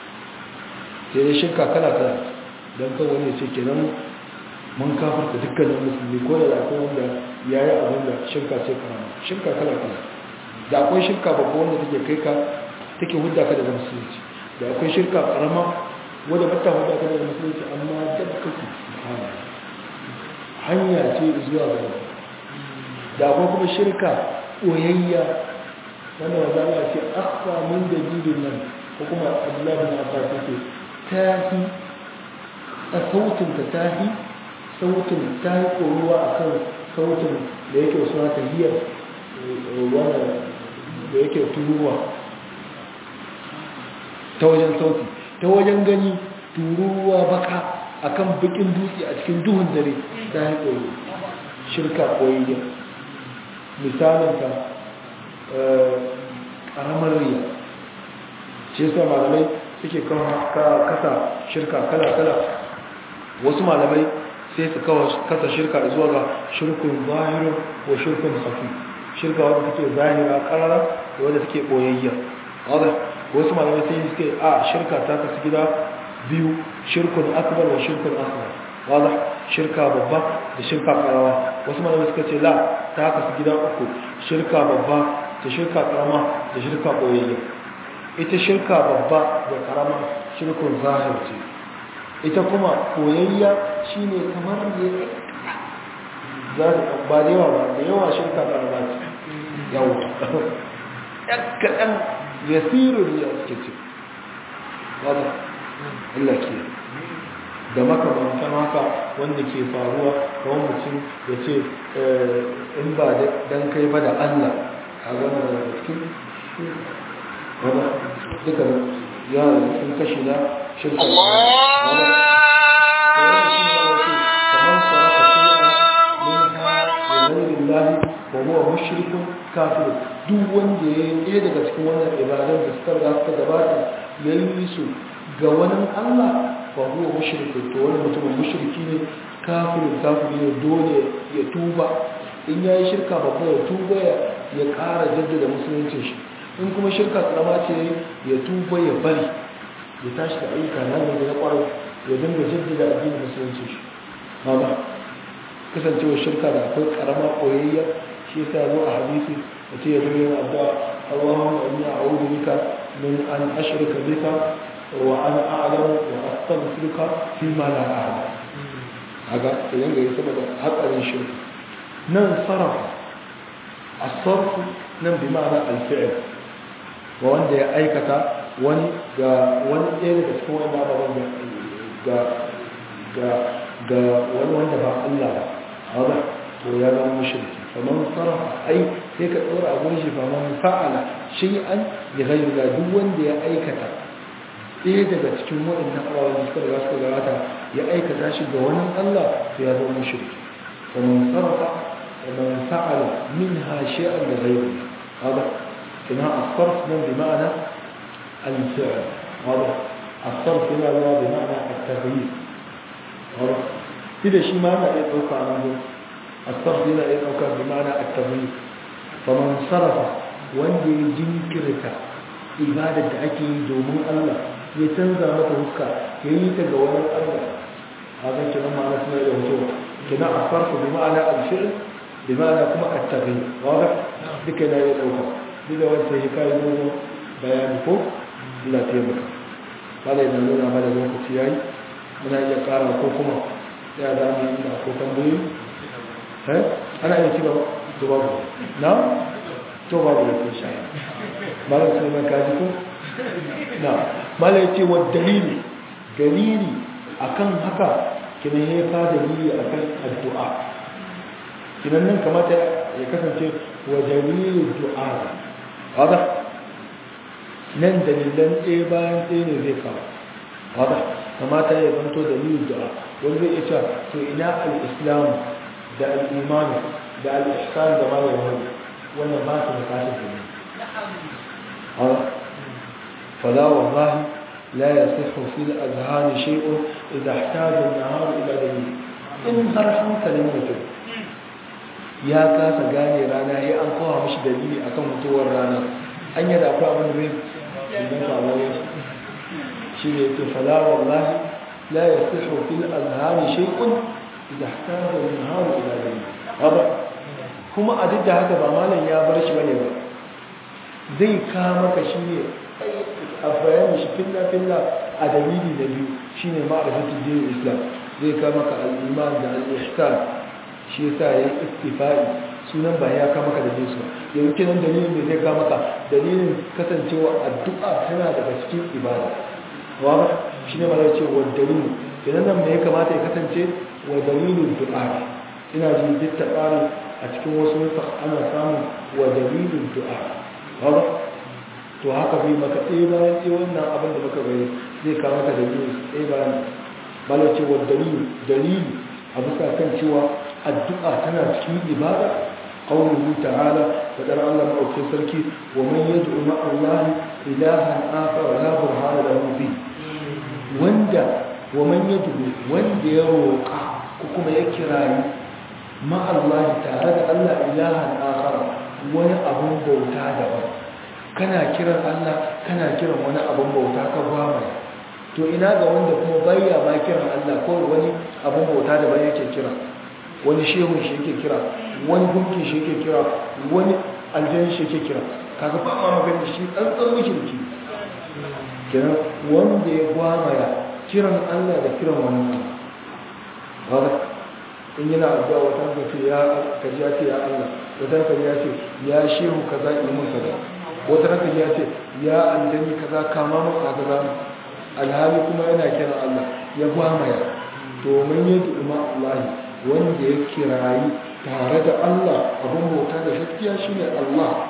sai dai shirka kala kala don kan wani ya ce kenan mun kafarta dukkanin musulmi ko da akwai wanda ya yi abin da shirka ce karama shirka kala kala da akwai shirka babba wanda take kai ka take hudda ka daga musulunci da akwai shirka karama wadda bata hudda ka daga musulunci amma da kake hanya ce zuwa ga da akwai kuma shirka oyayya wanda wanda Allah ce akwa min da jidin nan ko kuma Abdullah bin Abbas yake tahi a sautin ta tahi sautin tahi koruwa akan sautin da yake suna tahiyar wannan da yake turuwa ta wajen sauti ta wajen gani turuwa baka akan bikin dutse a cikin duhun dare ta yi koyi shirka koyayya misalinta ƙaramar riya ce sa malamai suke kasa shirka kala-kala wasu malamai sai su kawo kasa shirka zuwa ga shirkun zahiru wa shirkun safi shirka wadda take zahira karara da wadda take boyayya wasu malamai sai suke a shirka ta kasu gida biyu shirkun akbar wa shirkun asghar wala shirka babba da shirka karama wasu malamai suka ce la ta kasu gida uku shirka babba da shirka karama da shirka boyayya ita shirka babba da karama shirkun zahir ce ita kuma koyayya shine kamar ne za ta ba da yawa ba da yawa shirka karama ce yawa ɗan kaɗan yasirun ya suke ce wadda Allah ke da makamantan haka wanda ke faruwa kawai mutum ya ce in ba dan kai ba da Allah a gana da cikin wadda duka ya cikin kashi na shirka وهو مشرك كافر duk wanda ya yi ɗaya daga cikin wannan ibadan da suka riga suka gabata ya yi su ga wani Allah ba huwa mushriki to wani mutum mushriki ne kafirin kafiri ne dole ya tuba in ya yi shirka babba ya tuba ya ƙara jaddada musulunci shi in kuma shirka karama ce ya tuba ya bari ya tashi da ayyuka na da na ƙwarar ya dinga jaddada addinin musulunci shi ba kasancewar shirka da akwai karama koyayya shi yasa zo a hadisi da ce ya zo yin addu'a Allahumma inni a'udhu bika min an ashrika bika wa an a'lamu wa astaghfiruka fi ma la a'lam aga idan ga yi saboda hatsarin shirka nan sarrafa as-sarf nan bi ma'ana al-fi'l wa wanda ya aikata wani ga wani ɗaya daga cikin wanda ba ga ga ga wani wanda ba Allah ba هذا ويا مشرك فمن صرف أي هيك أورا أقول شيء فمن فعل شيئا لغير الله دون دي أيكتا إيه daga cikin waɗannan abubuwan da suka riga suka gabata ya aikata shi ga wani Allah to ya zama mushriki ومن صرف ومن فعل منها شيئا لغير الله هذا كما الصرف من بمعنى الفعل هذا الصرف هنا بمعنى التغيير هذا كده شيء ما أنا يتوقع عنه الصرف هنا يتوقع بمعنى التغيير فمن صرف وندي جنكرك إبادة أكي دومون الله يتنزى متوقع ييتا قوانا الله هذا كنا معنى اسمه إلى وجوه كنا الصرف بمعنى الفعل بمعنى كما التغيير واضح بكنا يتوقع بذا وانت هكاية دومون بيان فوق لا تيمك قال إذا نونا ماذا ذوق سياي من أن يقارن كوكما ya za mu yi da ko tambayi eh ana iya cewa to babu na to babu da kun shaya malam sai man kaji ko na malam yace wa dalili dalili akan haka kina ya ka dalili akan addu'a kinan nan kamata ya kasance wa dalilu du'a hada nan dalilan ɗaya bayan ɗaya ne zai kawo hada kamata ya zanto dalilin du'a wani zai iya to ina al-islam da al-iman da al-ihsan da ma wani wannan ba su bukatar da ne fala wallahi la yasihu fil azhan shay'un idha ihtaja an-nahar ila dalil in har hankalin mutum ya kasa gane rana ya an kawo mishi dalili akan mutuwar rana an yi da akwai abin da zai idan faruwa shi ne ce fala wallahi لا يصح في الأذهان شيء إذا احتاج النهار إلى ليل هذا kuma a duk da haka ba malam ya bar shi bane ba zai ka maka shi ne a bayanin shi filla filla a dalili da biyu shine ma'rifatul din islam zai ka maka al-iman da al-ihsan shi yasa ya istifai sunan ba ya ka maka da jinsu yanzu kenan dalilin da zai ka maka dalilin kasancewa addu'a tana daga cikin ibada wa shi ne mara ce wa dalilu idan nan ya kamata ya kasance wa dalilin du'a ina ji duk ta tsari a cikin wasu nufa ana samun wa dalilin du'a ba to haka bai maka ɗaya bayan ɗaya wannan abin da muka gani zai kawo maka dalilin ɗaya bayan bala ce wa dalilu dalili a bisa kan cewa addu'a tana cikin ibada qawluhu ta'ala fadar Allah ma'aukin sarki wa man yad'u ma'a Allah ilahan akhar la burhana lahu bi wanda wa man yad'u wanda ya roƙa ko kuma ya kirayi ma'a Allah tare da Allah ilahan akhar wani abun bauta daban kana kiran Allah kana kiran wani abun bauta ka gwamaya to ina ga wanda kuma bayya ma kiran Allah ko wani abun bauta da bai yake kira wani shehun shi yake kira wani gunki shi yake kira wani aljan shi yake kira kaga ba ma magana shi tsantsan mushriki kiran wanda ya gwamaya kiran Allah da kiran wani Allah in yana addu'a wata ka ce ya kaji ya ce ya Allah wata ka ya ce ya shehu kaza ilmin kaza wata ka ya ce ya aljani kaza kama mu kaza alhali kuma yana kiran Allah ya gwamaya domin ya du'uma Allah wanda ya kirayi tare da Allah abin bauta da gaskiya shine Allah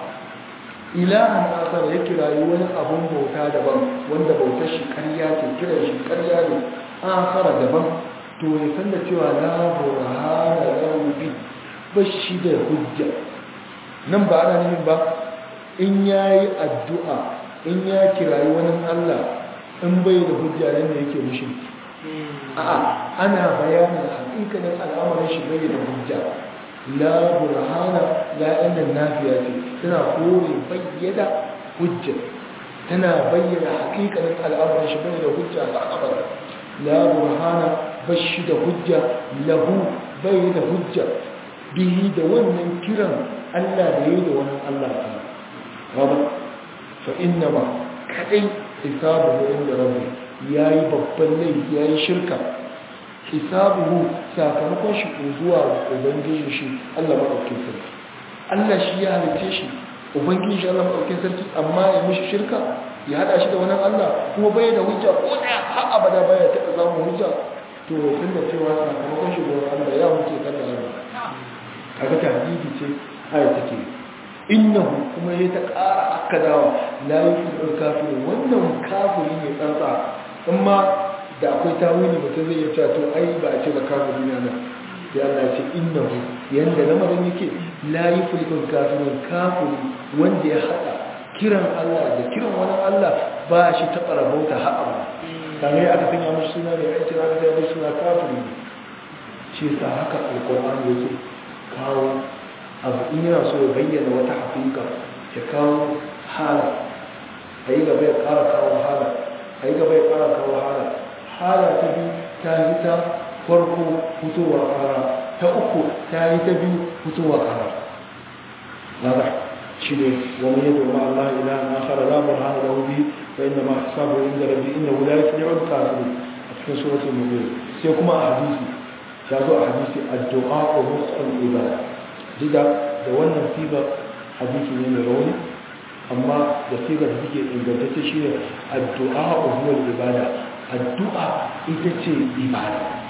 ilahan asar ya kirayi wani abin bauta daban wanda bautar shi karya ce kiran shi karya ne akhara daban to ya san da cewa la burhana lahu bi bashi da hujja nan ba ana nufin ba in yayi addu'a in ya kirayi wani Allah in bai da hujja nan ne yake mushi a'a ana bayanin hakikanin al'amarin shi bai da hujja la burhana la inda nafiya ce tana kore bayyana hujja tana bayyana hakikanin al'amarin shi bai da hujja a al'amarin la burhana bashi da hujja lahu bai da hujja bihi da wannan kiran Allah da yi da wannan Allah ta fa inna ma kadai hisabuhu inda rabbi yayi babban laifi yayi shirka hisabuhu sakamakon shi zuwa ubangiji shi Allah madaukakin sarki Allah shi ya halice shi ubangiji shi Allah madaukakin sarki amma ya mishi shirka ya hada shi da wani Allah kuma bai da hujja ko da har abada baya taɓa samun hujja to tun da cewa sakamakon shi zuwa Allah ya huce kan da Allah kaga tahdidi ce aya take innahu kuma ya ta ƙara akkadawa la yufil kafir wannan kafiri ne tsantsa amma da akwai tawili mutum zai iya cewa to ai ba a ce ba kafiri ne nan sai Allah ce innahu yanda lamarin yake la yufil kafir kafiri wanda ya hada kiran Allah da kiran wani Allah ba shi ta karabauta ha'a ba kamar aka sanya mashi suna da yanci aka sanya mashi suna kafiri shi sa haka alkur'ani yake kawo abu in yana so ya bayyana wata haƙiƙa ya kawo hala a yi gaba ya ƙara kawo hala a yi gaba ya ƙara kawo hala hala ta biyu ta yi ta farko fitowa ƙara ta uku ta yi ta biyu fitowa ƙara nada shi ne wani yadda ma Allah ila na kara labar hana da wubi fa inda ma sabu inda rabbi inda wula ya fiye wani kafin a cikin suratul mubin sai kuma a hadisi ya zo a hadisi addu'a wa musul ibada jida da wannan siga hadisi ne mai rauni amma da sigar da take ingantacce shi ne addu'a wa huwa ibada addu'a ita ce ibada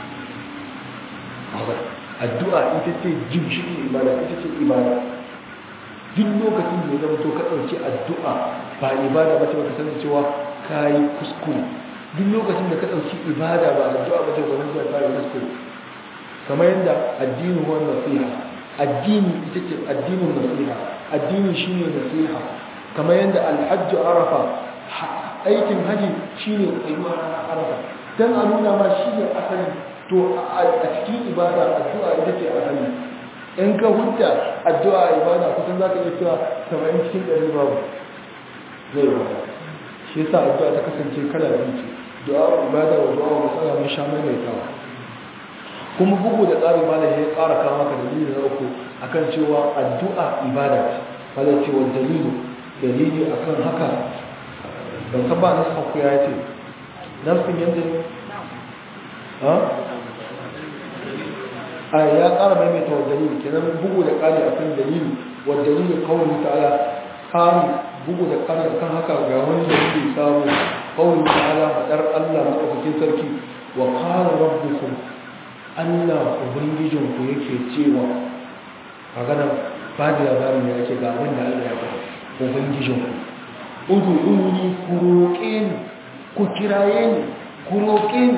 addu'a ita ce jimshin ibada ita ce ibada duk lokacin da ya zama to ka ɗauki addu'a ba ibada ba ce ba ka sani cewa ka yi kuskure duk lokacin da ka ɗauki ibada ba addu'a ba ce ba ka sani ka yi kuskure kamar yadda addini wa nasiha addini ita ce addinin nasiha addini shine nasiha kamar yadda alhajju arafa aikin haji shine tsayuwa na arafa dan a nuna ma shine asali to a cikin ibada addu'a ita ce asali in ka hujja addu'a ibada kusan zaka iya cewa 70 cikin 100 babu zai ba shi yasa addu'a ta kasance kala biyu ce du'a ibada wa du'a masala mun sha mai tawa kuma bugu da tsari malam ya ƙara kawo maka dalili na uku akan cewa addu'a ibada ce malam cewa dalili dalili akan haka ban san ba na sauku ya ce nafsin yadda ne ha a ya ƙara maimaita wa dalili kenan bugu da ƙari akan dalili wa dalili kawai ta'ala ƙari bugu da ƙari akan haka ga wani dalili samu kawai ta'ala faɗar Allah maɗaukakin sarki wa ƙara rabbukum Allah Ubangijinku yake cewa maganar ba da labarin da yake ga abin da Allah ya faɗa Ubangijinku udu uni ku roƙe ni ku kiraye ni ku roƙe ni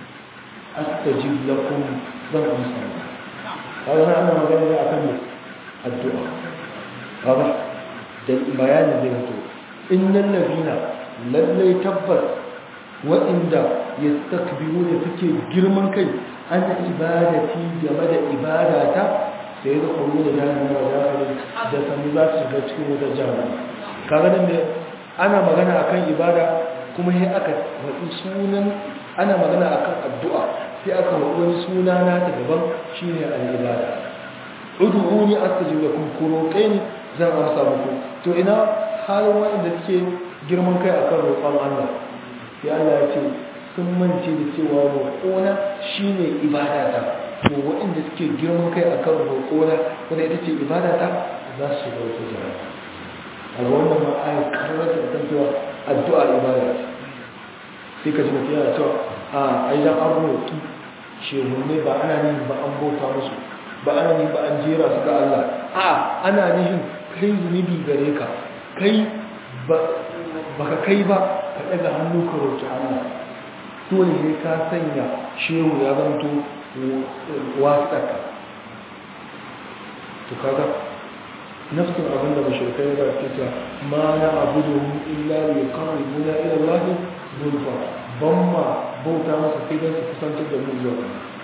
astajib lakum zan amsa kaga na ana magana ne akan ne addu'a kaga da bayanin zai mutu innal ladina lallai tabbas waɗanda yastakbiru da suke girman kai an ibadati game da ibadata sai da kullu da jahannama da da sanu za su shiga cikin wata jahannama kaga nan ana magana akan ibada kuma sai aka faɗi sunan ana magana akan addu'a sai aka faɗi wani suna na ta daban shine al-ibada ud'uni astajib lakum kuroqaini zan amsa muku to ina halin wanda suke girman kai akan roƙon Allah sai Allah ya ce sun mance da cewa roƙona shine ibadata to waɗanda suke girman kai akan roƙona wanda ita ce ibadata za su shiga wata jama'a a wannan ma ayat karar da kan cewa addu'a ibada sai ka ji mutum yana cewa a aidan an roƙi shehunne ba ana nihin ba an bauta musu ba ana nihin ba an jera su ga Allah a ana nihin kai zunubi gare ka kai ba ka kai ba ka ɗaga hannu ka roƙi Allah dole ne ka sanya shehu ya zanto wasiƙarka to kaga nafsin abin da mashirkai ba ke ta ma na abu da mu illa ya kawai muna ila lahi zulfa ban ma bauta masa sai don su kusantar da mu zuwa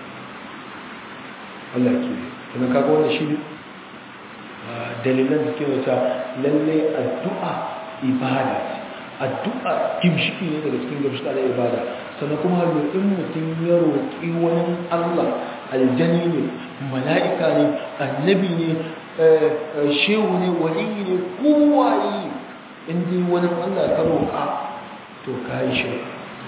Allah ke kuma kaga wannan shi ne dalilan da ke wata lallai addu'a ibada addu'a gimshiki ne daga cikin gimshika da ibada sannan kuma in mutum ya roƙi wani Allah aljani ne mala'ika ne annabi ne shehu ne waliyi ne kowaye inda wani Allah ka roƙa to ka yi shi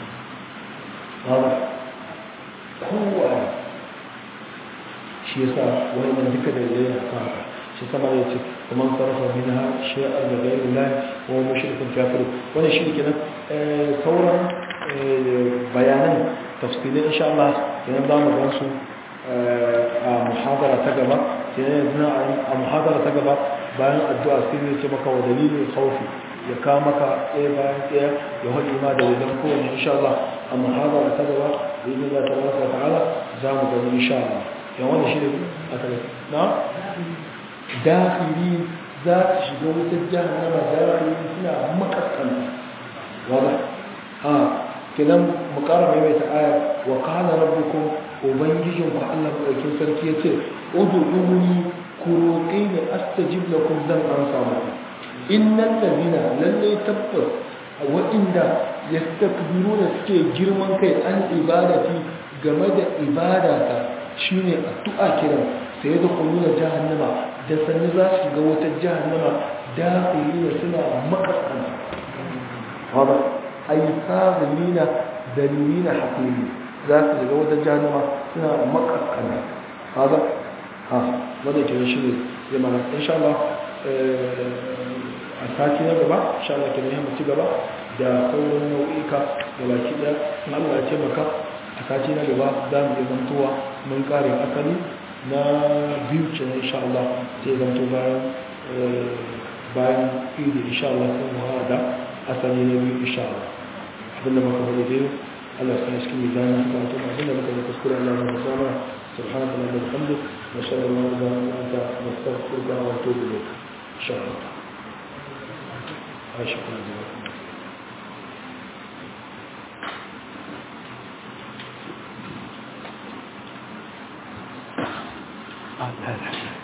kowaye shi yasa wani nan duka da ya yi haka shi sama ya ce kuma sarrafa min ha shi'ar da gairu lai wa mashirkin kafir wani shi kenan sauran bayanan tafsirin insha Allah kenan za mu gan su a muhadara ta gaba kenan yanzu a muhadara ta gaba bayan addu'a sai zai ce maka wa dalilin khawfi ya kawo maka ɗaya bayan ɗaya ya haɗe ma da wajen kowane insha Allah a muhadara ta gaba da yi za ta baraka ta'ala za mu gani insha Allah yan wanda shi ne a tare na dakhili za su shiga wutar jahannama dakhili suna makaskanta wala a kenan mu ƙara maimaita aya wa qala rabbukum ubangijin ku Allah madaukin sarki yace ud'uni ku roƙe ni astajib lakum zan amsa muku innal ladina lalle tabbas waɗanda yastakbiruna suke girman kai an ibadati game da ibadata shine addu'a kiran sai da kullu jahannama da sanni za su ga wata jahannama da suna makaskanta wada ay sabina dalilina hakimi za su ga wata jahannama suna makaskanta hada ha wanda ke shi ne zai mana insha Allah a sati na gaba insha Allah ke ne mu ci gaba da sauran nau'ika da baki da Allah ya ce maka a sati na gaba za mu iya zantowa mun kare asali na biyu ce na insha Allah sai zanto bayan bayan idi insha Allah sai mu hada asali na biyu insha Allah abinda muka faɗi dai Allah ya sanya cikin mizanin haka mutum abinda muka yi kuskure Allah ya musa mana subhanaka wa bihamdik wa sallallahu alaihi wa sallam anta nastaghfiruka wa natubu ilayk insha Allah Aisha kuma Ah,